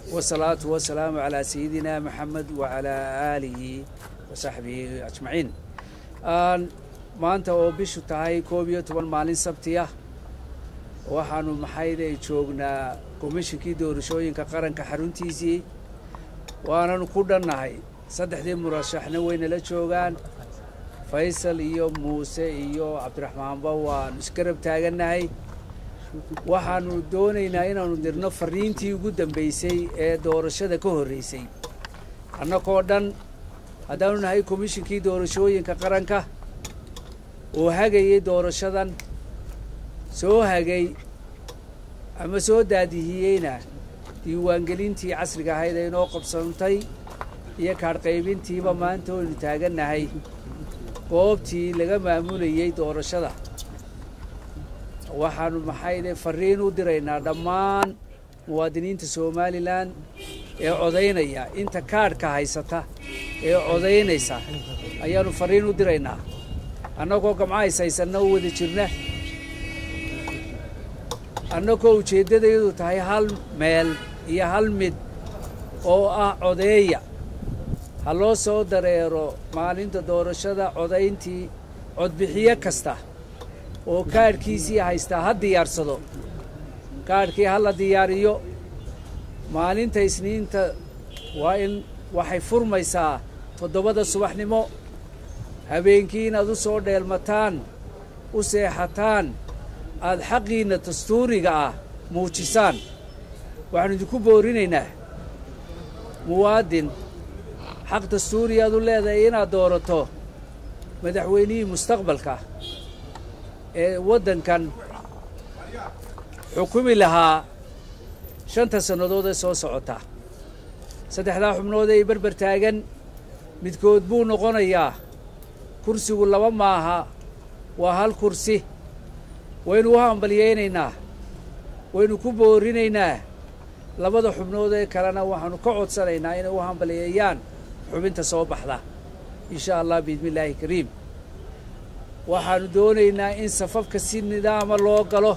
والصلاة والسلام على سيدنا محمد وعلى آله وصحبه أجمعين آن maanta oo bishu tahay koob iyo toban maalin sabti ah waxaanu maxayday joognaa komishinkii doorashooyinka qaranka xaruntiisii waananu ku dhannahay saddexdii murashaxna waynala joogaan faysal iyo muuse iyo cabdiraxmaanba waanu isgarab taagannahay waxaanu doonaynaa inaanu dirno fariintii ugu dambaysay ee doorashada ka horraysay annagoo dhan haddaanu nahay komishinkii doorashooyinka qaranka oo hagayay doorashadan soo hagay ama soo daadihiyeyna diiwaangelintii casriga ahayd ee inoo qabsantay iyo kaadhqaybintiiba maanta waynu taagannahay goobtii laga maamulayey doorashada waxaanu maxayde farriin u diraynaa dhammaan muwaadiniinta somalilan ee codaynaya inta kaadhka haysata ee codaynaysa ayaanu farriin u diraynaa annagoo gamcahays haysanna u wada jirna annagoo ujeeddadayadu tahay hal meel iyo hal mid oo ah codeeya ha loo soo dareero maalinta doorashada codayntii codbixiyo kasta oo kaadhkiisii haystaa ha diyaarsado kaadhkii ha la diyaariyo maalinta isniinta waa in waxay furmaysaa toddobada subaxnimo habeenkii inaad u soo dheelmataan u seexataan aad xaqiinna dastuuriga ah muujisaan waxaanu idinku boorinaynaa muwaadin xaq dastuuri aad u leedahay inaad doorato madaxweynihii mustaqbalka ee waddankan xukumi lahaa shanta sannadood ee soo socota saddexdaa xubnood ee berber taagan midkood buu noqonayaa kursigu laba maaha waa hal kursi waynu u hambalyaynaynaa waynu ku boorinaynaa labada xubnood ee kalena waxaanu ka codsanaynaa inay u hambalyeeyaan xubinta soo baxda insha allah biidnillaahi kariim waxaanu doonaynaa in safafka si nidaama loo galo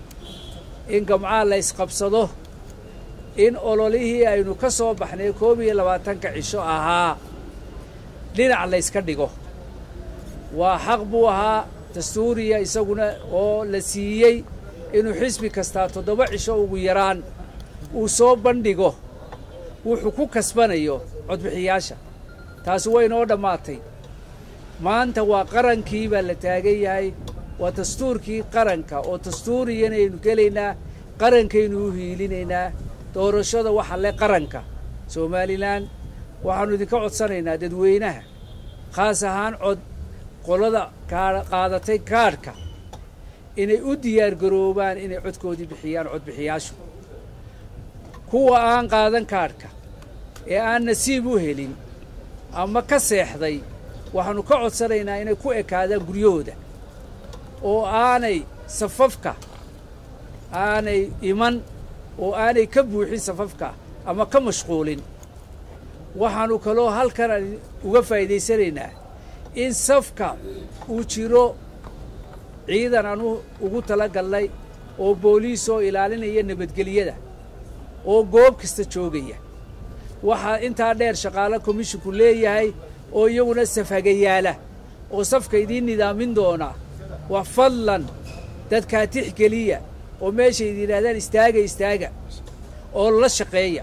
in gamcaa la ysqabsado in ololihii aynu ka soo baxnay koob iyo labaatanka cisho ahaa dhinac layska dhigo waa xaq buu ahaa dastuuriya isaguna oo la siiyey inuu xisbi kastaa toddoba cisho ugu yaraan uu soo bandhigo wuxuu ku kasbanayo codbixiyaasha taasi way inoo dhammaatay maanta waa qarankii baa la taagan yahay waa dastuurkii qaranka oo dastuuriyanaynu gelaynaa qarankaynu u hiilinaynaa doorashada waxa le qaranka somalilan waxaannu idinka codsanaynaa dadweynaha khaas ahaan cod qolada qaadatay kaadhka inay u diyaar garoobaan inay codkoodii bixiyaan codbixiyaashu kuwa aan qaadan kaadhka ee aan nasiib u helin ama ka seexday waxaannu ka codsanaynaa inay ku ekaadaan guryahooda oo aanay safafka aanay iman oo aanay ka buuxin safafka ama ka mashquulin waxaannu kaloo halkan aan uga faa'iidaysanaynaa in safka uu jiro ciidan aan ugu tala galnay oo booliis oo ilaalinaya nabadgelyada oo goob kasta joogaya waxaa intaa dheer shaqaalo komishinku leeyahay oo iyaguna safhagayaala oo safka idiin nidaamin doona waa fadlan dadkaa tixgeliya oo meeshay idi yidhahdaan istaaga istaaga oo la shaqeeya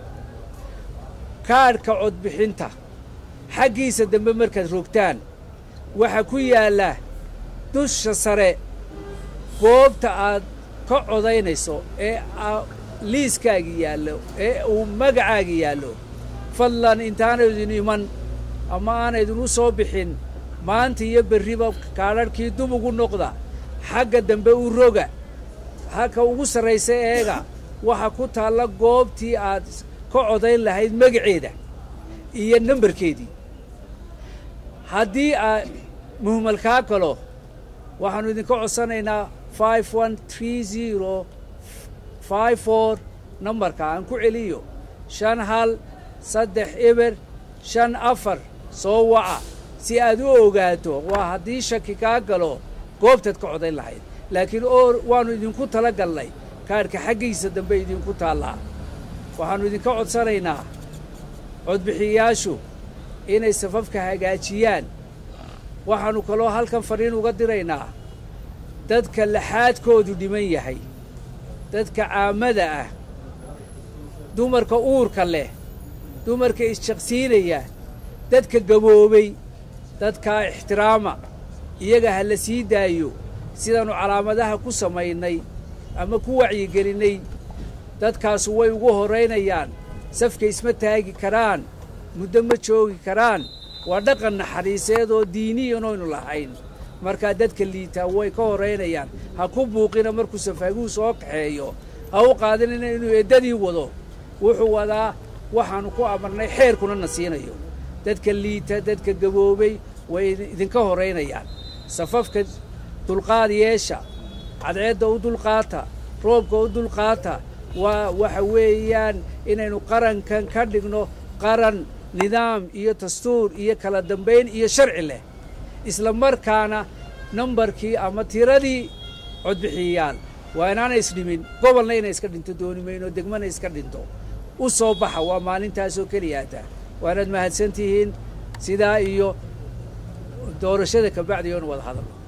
kaadhka codbixinta xaggiisa dambe markaad rogtaan waxaa ku yaalla dusha sare goobta aad ka codaynayso ee liiskaagi yaallo ee uu magacaagi yaallo fadlan intaanaydin iman ama aanaydinu soo bixin maanta iyo berriba kaadharhkii dub ugu noqda xagga dambe u roga halka ugu sarraysa eega waxa ku taalla goobtii aad ka codayn lahayd magaceeda iyo nambarkeedii haddii aad muhmal kaa galo waxaannu idinka codsanaynaa five one tree zero five four nambarka aan ku celiyo shan hal saddex eber shan afar soo waca si aad u ogaato waa haddii shaki kaa galo goobtaad ka codayn lahayd laakiin oo waannu idinku tala galnay kaadhka xaggiisa dambe idinku taallaa waxaannu idinka codsanaynaa codbixiyayaashu inay safafka hagaajiyaan waxaannu kaloo halkan fadhiin uga diraynaa dadka laxaadkoodu dhiman yahay dadka caamada ah dumarka uurka leh dumarka isjaqsiinaya dadka gaboobay dadkaa ixtiraama iyaga ha la sii daayo sidaannu calaamadaha ku samaynay ama ku wacyigelinnay dadkaasu way ugu horraynayaan safka isma taagi karaan muddo ma joogi karaan waa dhaqan naxariiseed oo diiniyan oynu lahayn markaa dadka liitaa way ka horraynayaan ha ku buuqina markuu safaaguhu soo kaxeeyo ha u qaadinina inuu eeddadii wado wuxuu wadaa waxaannu ku amarnay xeerkuna na siinayo dadka liita dadka gaboobay way idinka horraynayaan safafka dulqaad yeesha cadceedda u dulqaata roobka u dulqaata waa waxa weeyaan inaynu qarankan ka dhigno qaran nidaam iyo dastuur iyo kala dambayn iyo sharci leh isla markaana nambarkii ama tiradii codbixiyayaal waa inaana isdhimin gobolna inay iska dhinto dooni mayno degmana iska dhinto u soo baxa waa maalintaasoo keliyaata waanaad mahadsan tihiin sidaa iyo doorashada kabacdi oonu wada hadalno